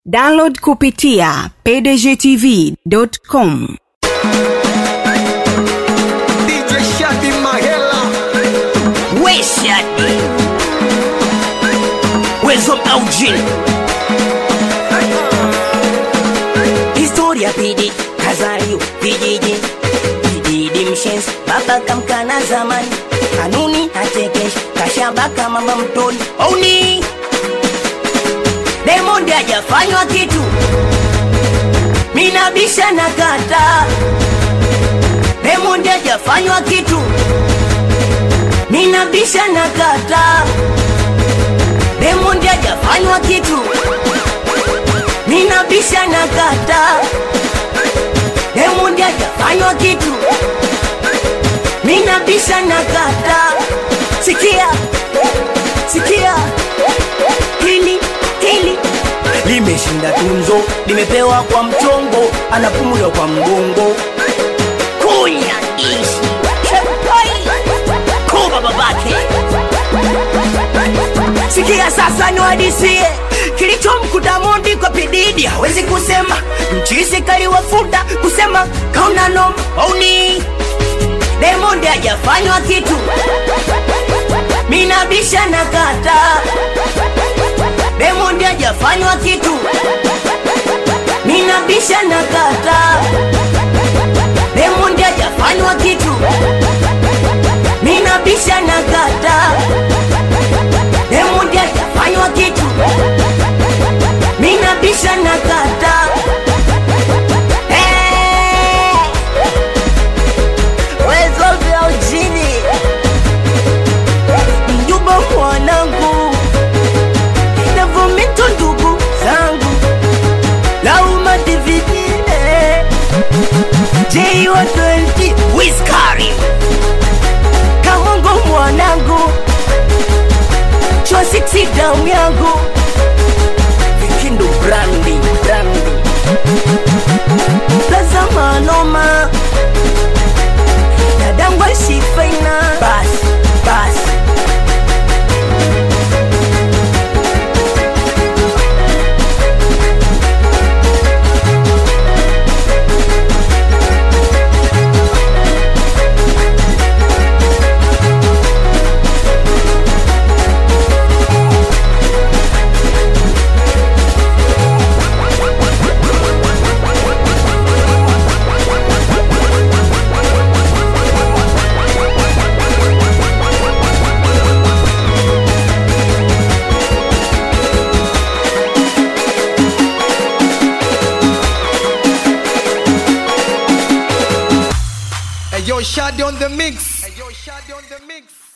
download kupitia pdgtv.com DJ Shadi Mahela Weshadi Wezo Aujin Historia pidi Kazaliwa vijiji Bididi mshenzi Baba kamkana zamani Kanuni hachekeshi Kashabaka mama mtoni Ouni Diamond hajafanywa kitu Minabisha na kata Diamond hajafanywa kitu Ninabisha na kata Diamond hajafanywa kitu Ninabisha na kata Diamond hajafanywa kitu Ninabisha na kata Sikia Sikia Hili Hili Limeshinda tunzo Limepewa kwa mchongo Anapumula kwa mgongo Kunya ishi Kuba babake Sikia sasa niwadisie kilichomkuta Mondi kwa pididi, hawezi kusema mchisi kaliwafuta kusema kauna noma auni Diamond hajafanywa kitu, minabisha na kata Diamond hajafanywa kitu, minabisha na kata Diamond hajafanywa kitu, minabisha na kata Diamond hajafanywa kitu, minabisha na kata Eh, wezo vya ujini mjumba mwanangu navumito ndugu zangu lauma dividine jiwa 20 wiskari kamongo mwanangu chwa 6 damu yangu vikindu brandi brandi plaza manoma dadangwa sifaina bas bas Hey yo Shadi on the mix Hey yo Shadi on the mix